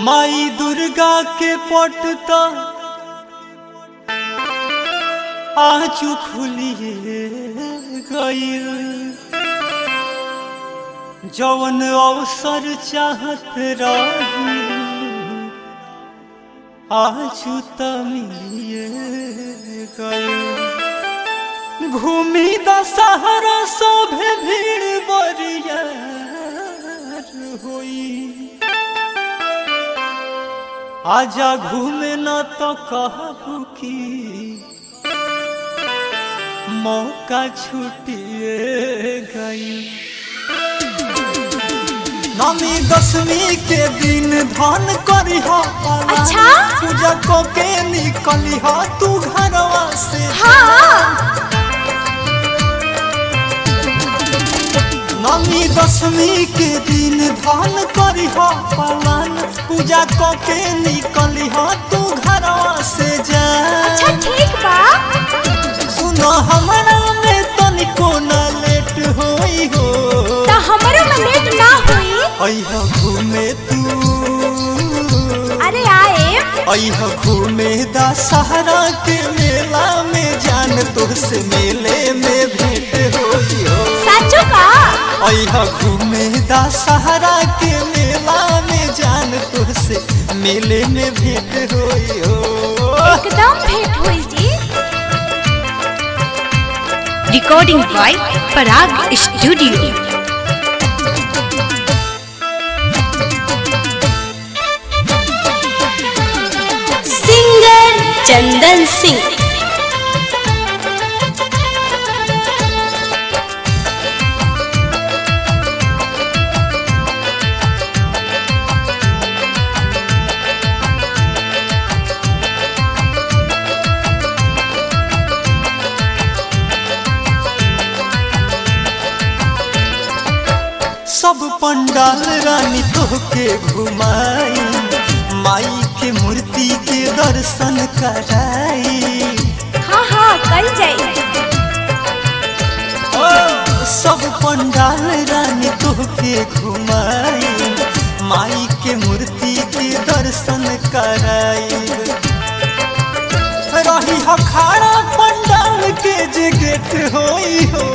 माई दुर्गा के पटता आजू खुलिए गईल जवन अवसर चाहत रही आजू त मिलिए गईल घूमी दशहरा शोभे भीड़ बरियार होई आजा घूमे न तो कहबू की मौका छुटिए गई नमी दसवीं के दिन धन करी हो अच्छा? पूजा को के निकली हो तू घरवा से हाँ नमी दसवीं के दिन धन करी हो पालन पूजा को के निकली हो तू घरवा से जा अच्छा ठीक बा सुनो हमरा में तनिको न लेट होई हो तो हमरो में लेट ना हुई अइह घूमे तू अरे आए अइह घूमे दशहरा के मेला में जान तुझसे मेले में भेंट होई हो सचो का अइह घूमे दशहरा के मेला में जान तुझसे मेले में भेंट होई हो एकदम भेंट हुई जी recording by Parag Studio. Singer Chandan Singh. सब पंडाल रानी तोहके घुमाई माई के मूर्ति के दर्शन कराई हाँ हाँ कल जाई ओ, सब पंडाल रानी तोहके घुमाई माई के मूर्ति के दर्शन कराई रही हो खाड़ा पंडाल के जे गेट होई हो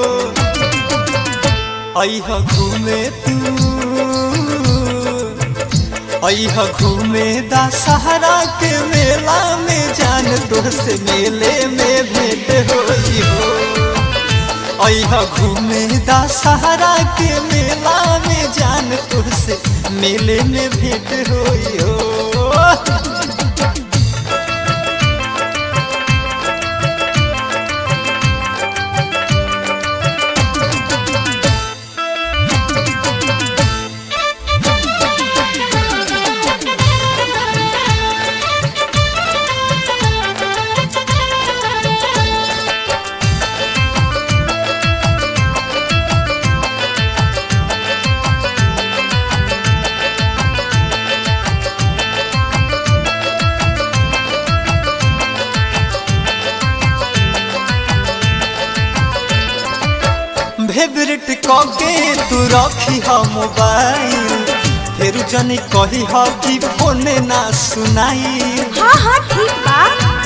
अइह घूमे तू अइह घूमे दशहरा के मेला में जान तुझसे मेले में भेंट होई हो अइह घूमे दशहरा के मेला में जान तुझसे मेले में भेंट होई हो फेवरेट कके तू रखी ह मोबाइल फिर जनी कही ह कि फोन ना सुनाई हाँ हाँ ठीक बा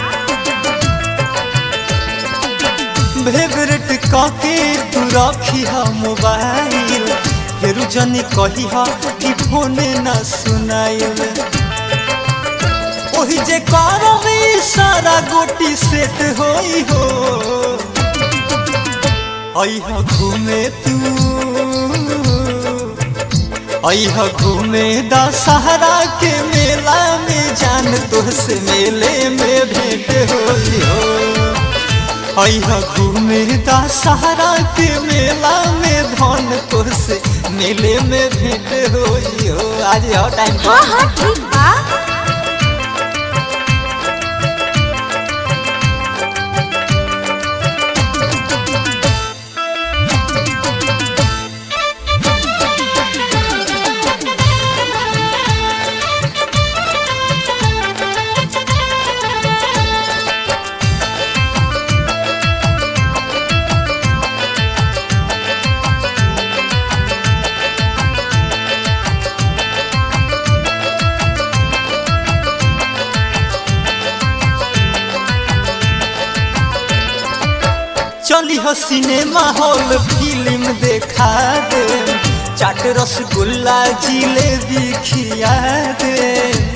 फेवरेट कके तू रखी ह मोबाइल फिर जनी कही ह कि फोन ना सुनाई ओही जे करबी सारा गोटी सेट होई हो अइह घूमे तू अइह घूमे दशहरा के मेला में जान तुझसे मेले में भेंट होई हो अइह घूमे दशहरा के मेला में धन तुझसे मेले में भेंट होई हो आज हो टाइम हाँ हाँ ठीक बा हो सिनेमा हॉल फिल्म देखा दे चाट रसगुल्ला जिलेबी खिया दे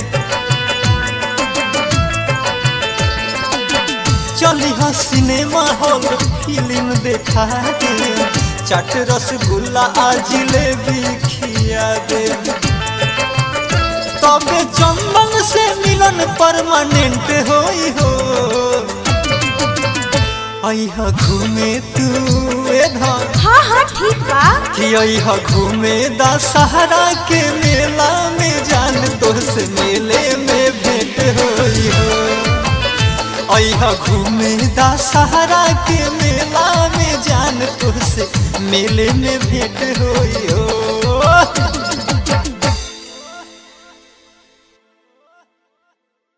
चली हो सिनेमा हॉल फिल्म देखा दे चाट रसगुल्ला आ जिलेबी खिया दे तबे चंदन से मिलन परमानेंट होई हो अइह घूमे तू ए धन हाँ हाँ ठीक बा कि अइह घूमे दशहरा के मेला में जान तोहसे मेले में भेंट होई हो अइह घूमे दशहरा के मेला में जान तोहसे मेले में भेंट होई हो